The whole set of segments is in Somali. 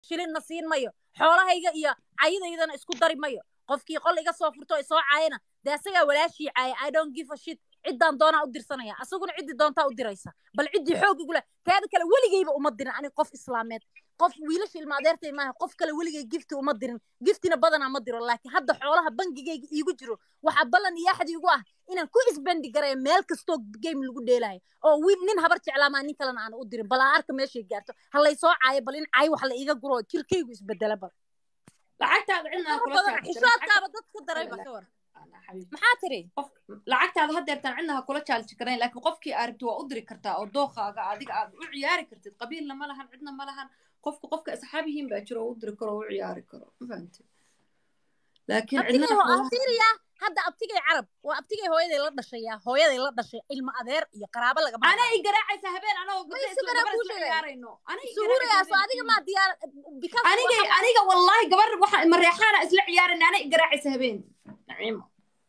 shilinna siin mayo xoolahayga iyo cayidaydana isku dari mayo qofkii qol iga soo furto oo isoo caayana dee asagaa walaashii caaya i don't give a shit ciddaan doonaa u dirsanaya asaguna ciddii doontaa u diraysa bal ciddii xoog igule teeda kale weligayba uma dirin aniga qof islaameed qof wiilasha ilma adeertay maaha qof kale weligay gifti uma dirin giftina badanaa ma diro laakiin hadda xoolaha bangigayga iigu jiro waxaa ballan iyo axdi igu ah inaan ku isbendi garayo meel kastoo game lagu dheelaayo oo wiil nin habar jeclaamaa nin kalena aan u dirin bal aan arka meeshay gaarto ha lay soo caayo bal in caay wax la iiga guro oo jirkaygu isbedela bal lacagtaada cidna Wax badan xishoodkaaba dadka darayba ka war maxaa tiri lacagtaada hadeertaan cidna ha kula jaalji karayn laakiin qofkii aad rabti waa u diri kartaa oo dookaaga adiga aad u ciyaari kartid qabiilna ma lahan cidna ma lahan qofka qofka asxaabihiin baa jiro oo u diri karo oo u ciyaari karo ma fahamtid laakiin cidna abtigay ho- fiiriya hadda abtigay carab waa abtigay hooyaday la dhashaya hooyaday la dhashay ilma adeer iyo qaraabo lagama ana i garaacaysa habeen anagoo Ma gabdha isu isla garaa gabar kuu isla sheegay? ciyaarayno Ana i suhurayaaso garaacaysa adiga habeen. maa diyaar because aniga waxa- aniga wallahi gabar waxa mareexaana isla ciyaarayna ana i garaacaysa habeen naciimo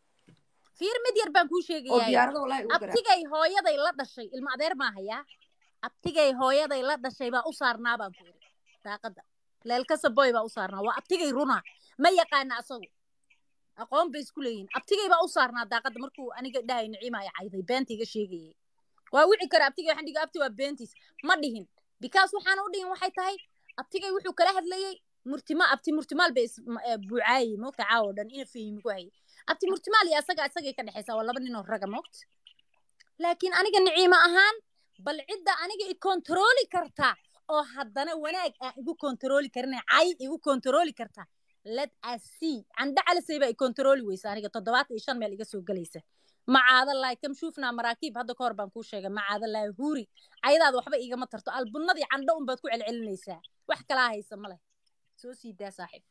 fiir mid yar baan kuu oo sheegayaa diyaarada wallahi ugu garaac abtigay hooyaday la dhashay ilma adeer maahayaa abtigay hooyaday la dhashay baa u saarnaa baan ku iri daaqada leelkasa boy baa u saarnaa waa abtigay runa ma yaqaana asagu aqoon bay isku leeyihin abtigay baa u saarnaa daaqada markuu aniga dhahay niciima ay cayday beenta iga sheegayay waa wici kara abtigay waxaan dhihi abti waa beentiis ma dhihin because waxaan u dhihin waxay tahay abtigay wuxuu kala hadlayey murtima abti murtimaal bay is- ma- eh, buucaayey moogta caawo dhan ina fahimi ku hayay abti murtimaal iyo asaga isagay ka dhexaysaa waa laba nin oo raga moogta laakiin aniga niciimo ahaan bal cidda aniga i kontarooli karta oo haddana wanaag aan igu kontarooli karin cay igu kontarooli karta let us see candha calisay baa i kontarooli weysa aniga toddobaatan iyo shan meel iga soo gelaysa macaada laay kam shuufnaa maraakiib hadda ka hor baan kuu sheegay macaada laay huuri cayadaada waxba igama tarto albunadii candho unbaad ku celcelinaysaa wax kalaa haysa ma leh soo sii daa saaxiib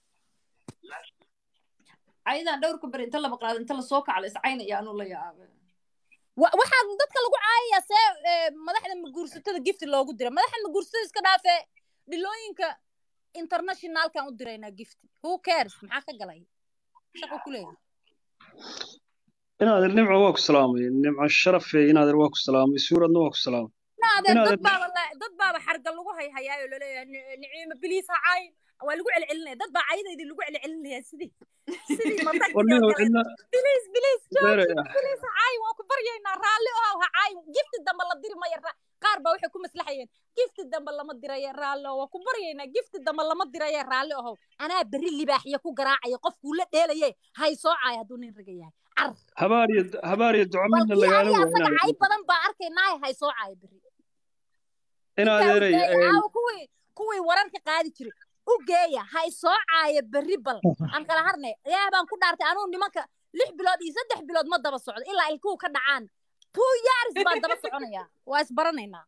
ayadan dhowrka beri inta la maqlaado inta lasoo kaclo iscaynaya anuu la yaabay wa- waxaa dadka lagu caayayaa see ee, madaxda maguursatada gifti loogu dira madaxda maguursatada iska dhaafee dhilooyinka internationalkan u diraynaa gifti who cares maxaa ka galay shaqo ku leeyahay inaadeer nimco waa ku salaamay nimco sharafe inaadeer waa ku salaamay suuradna waa ku salaamay naadeer Inaad- dad baaba la- dad baaba xarga lagu hayhayaayo laleeyahay Ni- niciimo biliis ha caayin waa lagu celcelinaya dad baa cayadaydii lagu celcelinaya sidii sidii matagtii oo warniyo kale cidna biliis biliis beere jooji biliis ha caayin waa ku baryaynaa raalli ohow ha caayin gifti dambe la diri maya ra- qaar baa waxay ku maslaxayeen gifti dambe lama diraye raalli ohow waa ku baryaynaa gifti dambe lama diraye raalli ohow anaa berri libaaxiya ku garaacaya qofkuu la dheelaye hay soo caaya hadduu nin raga yahay car habaar iyo habaar iyo duco midna balkii lagaala aniga waa asaga inaadeer cay badan baa arkaynaaye hay soo caaya berri inaadeeray aawo kuwii kuwii wararka qaadi jiray u geeya ha isoo caaya berri bal aan kala harnay ilaah baan ku dhaartay anuu nimanka lix bilood iyo saddex bilood ma daba socdo ilaa ilkuhu ka dhacaan two years baan daba soconayaa waa isbaranaynaa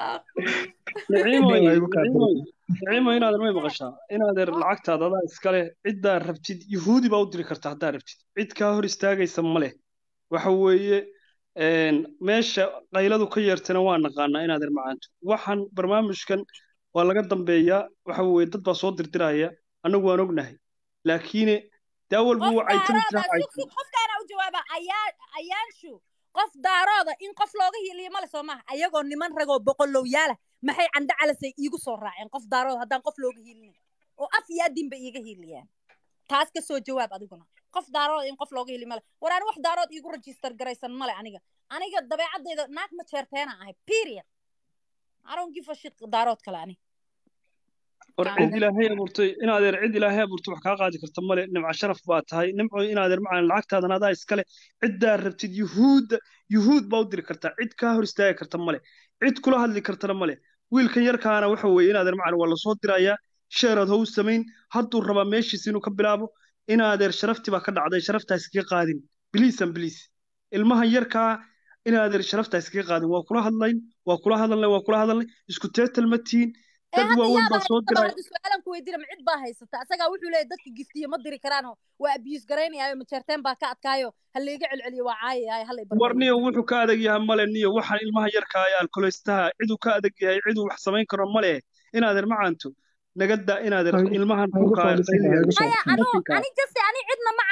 niciimoy Nin igu kaa niciimoy niciimo inaadeer may maqashaa inaadeer lacagtaada adaa iskale ciddaa rabtid yuhuudi baa u diri karta haddaa rabtid cid kaa hor istaagaysa ma leh waxa weeye een, meesha qayladu ka yeertana waa naqaanaa inaadeer macaanto waxaan barnaamijkan waa laga dambeeyaa waxa weeye dad baa soo dirdiraya annagu waan ognahay laakiine dee awalba qof waa caytami daarooda jiraa sug sug qofkaana u jawaaba ayaa ayaanshu qof daarooda in qof looga hiiliyo male soo maaha ayagoo niman ragoo boqolowyaala maxay candho calasay iigu soo raaceen qof daarooda haddaan qof looga hiilinin oo af iyo adin bay iiga hiiliyaan taas ka soo jawaab adiguna qof daarooda in qof looga hili male war ani wax daarood iigu register garaysan male aniga aniga dabeecadayda naag ma jeerteena ahay period I don't give a shit daarood kale ani war cid ilaahay abuurtay inaadeer cid ilaahay abuurtay wax kaa qaadi karta male nimco sharaf baa tahay nimco inaadeer macaan lacagtaadan adaa iskale ciddaa rabtid yuhuudda yuhuud baa u diri kartaa cid kaa hor istaagi karta male cid kula hadli kartana male wiilkan yarkaana waxa weeye inaadeer macaan waa lasoo dirayaa sheeraad how samayn hadduu rabaa meeshiisa inuu ka bilaabo inaadeer sharaftii baa ka dhacday sharaftaas iskaga qaadin biliisan biliis ilmahan yarkaa inaadeer sharaftaas iskaga qaadin waa kula hadlayn waa kula hadalnay waa kula hadalnay isku teetal ma tihiin ee dad hadda waaweyn yaaba baa soo haysata diray hadda su-aalan ku weydiina ma cid baa haysata asagaa wuxuu leeyahy dadka giftiyo ma diri karaanoo waa abiyus garaynayaayo majeerteen baa ka adkaayo ha layga celceliyo waa caayayaayo ha lay war barbayo niyo wuxuu ka adag yahay male niyo waxaan ilmaha yarka ee alkoleystaha ciduu ka adag yahay ciduu wax samayn karo male inaadeer macaanto naga daa inaadeer Ha igu- ilmahan ha igu dhulka soo dhisin, ha igu soo maya dhisin. anuu Dadka- ani jase ani cidna ma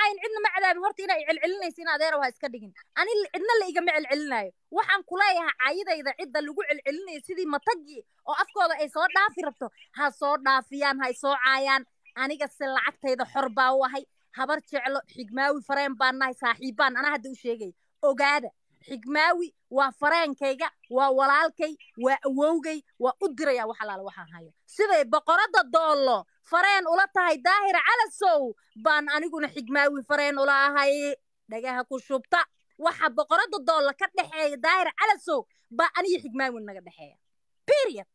caayin cidna ma cadaabin horta inaa celcelinaysa in adeerow ha iska dhigin ani cidna la igama celcelinaayo waxaan kuleeyahay caayidayda cidda lagu celcelinayo sidii matagii oo afkooda ay soo dhaafi rabto ha soo dhaafiyaan ha soo caayaan aniga se lacagtayda xor baa u ahay habar jeclo xigmaawi fareen baan nahay saaxiibbaan anaa hadda u sheegaya ogaada xigmaawi waa fareenkayga waa walaalkay waa awowgay waa u diraya wax alaala waxaan hayo siday boqoradda doollo fareen ula tahay daahir calasow baan aniguna xigmaawi fareen ula ahay dhagaha ku shubta waxa boqoradda doollo ka dhexeeya daahir calasow baa aniyo xigmaawi naga dhexeeya period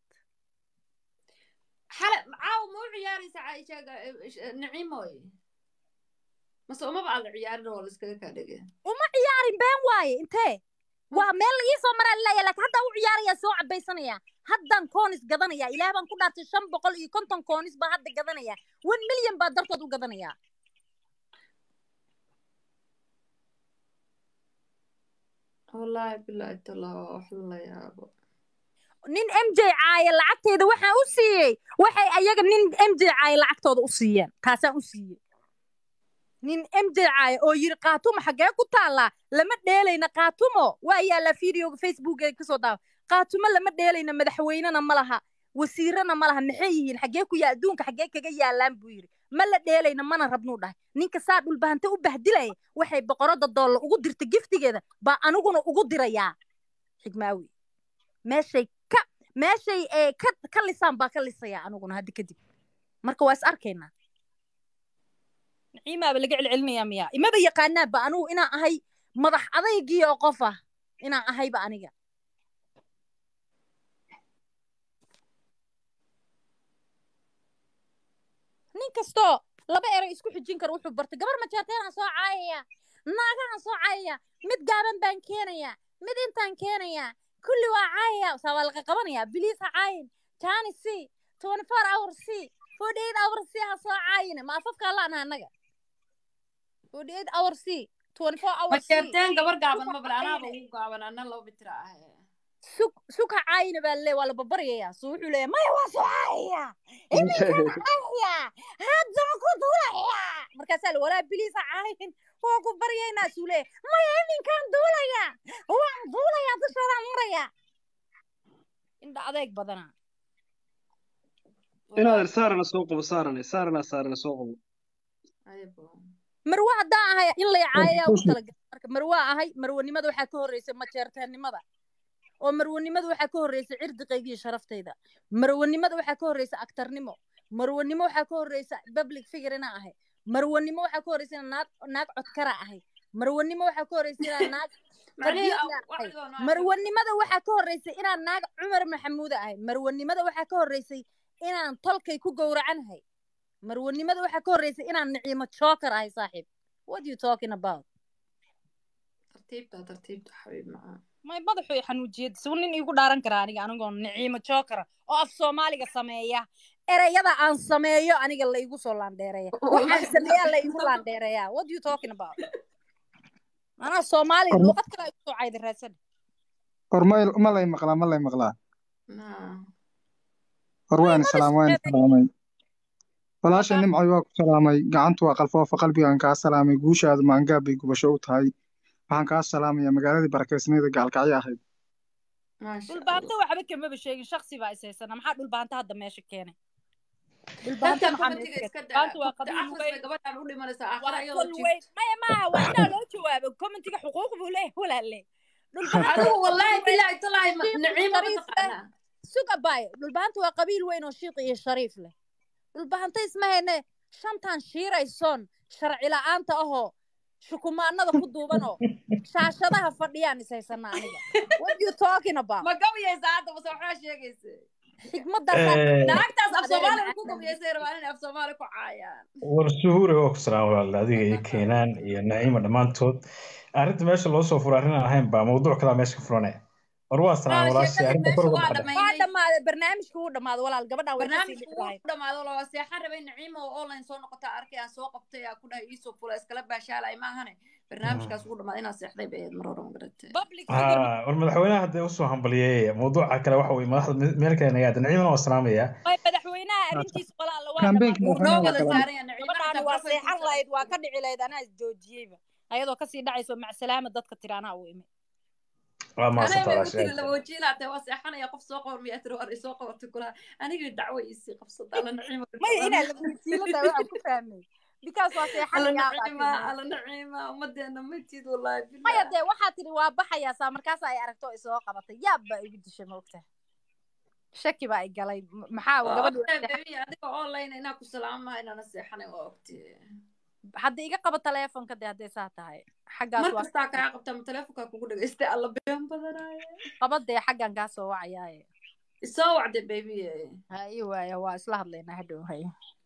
xale caawa ma u ciyaaraysa caaisha naciimoy mase umaba aad ciyaarin oo la iskaga kaa dhege uma ciyaarin been waaye intee waa meel la iisoo maraa lilaya laakiin haddaa u ciyaaraya soo cabaysanaya haddaan koonis gadanaya ilaah baan ku dhaartay shan boqol iyo konton koonis baa hadda gadanaya one milyan baa dartood u gadanaya wallaahi bilaahi tallah waa wax la yaabo nin m j caaye lacagteeda waxaan u siiyey waxay ayaga nin m j caaye lacagtooda u siiyeen taasaan u siiyey nin m j caaye oo yiri qaatumo xaggee ku taallaa lama dheelayna qaatumo waa yaallaa videoga facebooka kasoo daawa qaatumo lama dheelayna madaxweynena ma laha wasiirana ma laha maxay yihiin xaggee ku yaa adduunka xaggee kaga yaallaan buu yidhi ma la dheelayna mana rabnuu dhahay ninka saa dhulbahante u bahdilaya waxay boqoradda doolla ugu dirta giftigeeda baa aniguna ugu dirayaa xigmaawi meeshay ka meeshay ee ka ka lisaan baa ka lisaya aniguna hadda kadib marka waa is arkaynaa naciimaaba laga celcelinayaa miyaa imaba yaqaanaaba anigu inaan ahay madax adaygii oo qof ah inaan ahayba aniga nin kastoo laba eray isku xijin kara wuxuu bartay gabar majeerteenaan soo caayaya naagahan soo caayaya mid gaaban baan keenaya mid intaan keenaya kulli waa caayaya saa waa laga qabanaya biliis ha caayin jani c twenty four hour c forty eight hour c ha soo caayine ma afafkaa laanaha annaga forty eight hour c twenty four hour c majeerteen gabar gaaban ma bale anaaba ugu gaaban ana laba bitira ah sug sug ha caayina baa le waa la babaryayaa so wuxuu leeyahay maya waa soo caayaya iminkaan caayaya haddana ku duulaya markaasaa la walaa biliis ha caayin waa ku baryaynaa suu leeyahay maya iminkaan duulaya waan duulaya dushoodaan maraya indha adeeg badana inaadan saarana soo qabo saarane saarana saarana soo qabo marwe haddaan ahay in lay caayayaa ugu talagalay marka marwaa ahay marwanimada waxaa ka horreysay majeerteennimada oo marwanimada waxaa ka horreysay cirdiqayga iyo sharaftayda marwanimada waxaa ka horreysay aktarnimo marwanimo waxaa ka horreysa public figure inaan ahay marwanimo waxaa ka horreysa inaan naag naag codkara ahay marwanimo waxaa ka horreysa inaan naag qadiyadna ahay marwanimada waxaa ka horreysay inaan naag cumar maxamuuda ahay marwanimada waxaa ka horreysay inaan tolkay ku gowracanahay marwanimada waxaa ka horreysay inaan niciimo joker ahay saaxiib what you talking about tartiibta tartiibta xabiib macaan may madaxu i xanuujiyad suu nin iigu dhaaran karaa aniga anigoo niciimo jokera oo af soomaaliga sameeya ereyada aan sameeyo aniga la igu soo laandheereeya waxaan sameeyaa la igu laandheereeyaa what you talking about anaa soomaaliga luuqad kale igu soo cayda raasana hor ma ma lay maqlaa ma lay maqlaa hor waan salaam waan salaamay walaashay nimcoy waa ku salaamay gacantu waa qalfoofa qalbigaan kaa salaamay guushaadu maangaab bay gubasho u tahay waxaan kaa salaamayaa magaaladii barakeysnayda gaalkacyo ahayd dhulbaanta waxba kamaba sheegin shaksi baa is haysana maxaa dhulbaanta hadda meesha keenay dadkan commentiga iska daa akhris bay gabadhaan u dhimanaysaa aakhira iyadoo jirto maya maaha waa inaa loo jawaabo commentiga xuquuq buu leeyahay walaalle adigu wallaahi bilaahi talaahi naciimo ma taqaanaa suga baayo dhulbaanta waa qabiil weyn oo shiiq iyo shariif leh dhulbahanta ismahayne shantan shiiraysoon sharci la'aanta ahoo shukumaanada ku duubanoo shaashadaha fadhiyaan is haysana aniga what you talking about ma gabayaysaa hadda mase waxbaa sheegaysa xigmaddaas naagtaas af soomaali ku gabayaysay rabaan inay af soomaali ku caayaan war suhuure oo ku salaam walaal adiga iyo keenaan iyo naciima dhammaantood arrinta meesha loo soo furo arrin aan ahayn baa mawduuc kalaa meesha ka furanaya war waa salaam walaashay arrinta kor uga baxda waa dhammaaday barnaamijka wuu dhammaaday walaal gabadhaan way kasii barnaamijku wuu dhamaado laba seexan rabay naciima oo online soo noqota arkay aan soo qabtay aa ku dhahay iisoo fula iskala baashaalay maahane barnaamijkaas ugu dhamaaday inaan seexday bay ahayd mar hore magaratay war madaxweynaha haddee usoo hambaliyey mawduuca kale waxa weye madaxda meel kale naga aada naciimana waa salaamaya madaxweynaha arrintiisa walaal waa Campaign-ka wuu noo wada saaran yahay naciima gabadhaani waa profile seexan picture lahayd waa ka dhici lahayd anaa isjoojiyeyba ayadoo kasii dhacayso macsalaama dadka tiri anaa u imi waa anay maasanta bay walaashay utiri laba wajiilaatee waa seexanaya qof soo qor miyaa tiri war isoo qabatay kulaha anigii dacwo iisii qabsata alla naciima maya inaa laba wajiilada waxaan ku fahmay because waa alla seexanayaa baa naciima tiri alla naciima ummadeena matid wallaahi maya billah dee waxaa tiri waa baxayaa saa markaas ay aragto oo isoo qabatay yaab baa igu dishay maogta shaki baa i galay M- maxaa waa gabadhi ogtahay baby adiga online inaa ku salaamaha inaana seexanay waa ogtee hadda iga qaba taleefonka dee hadday saa tahay xaggaas mar waa kastaa kaa qabtaa ma teleefonkaa kugu dhagaystay alla been badanaaye qaba dee xaggan kaa soo wacayaaye isoo wacday baby ha ii waaya waa isla hadlaynaa hadhow haya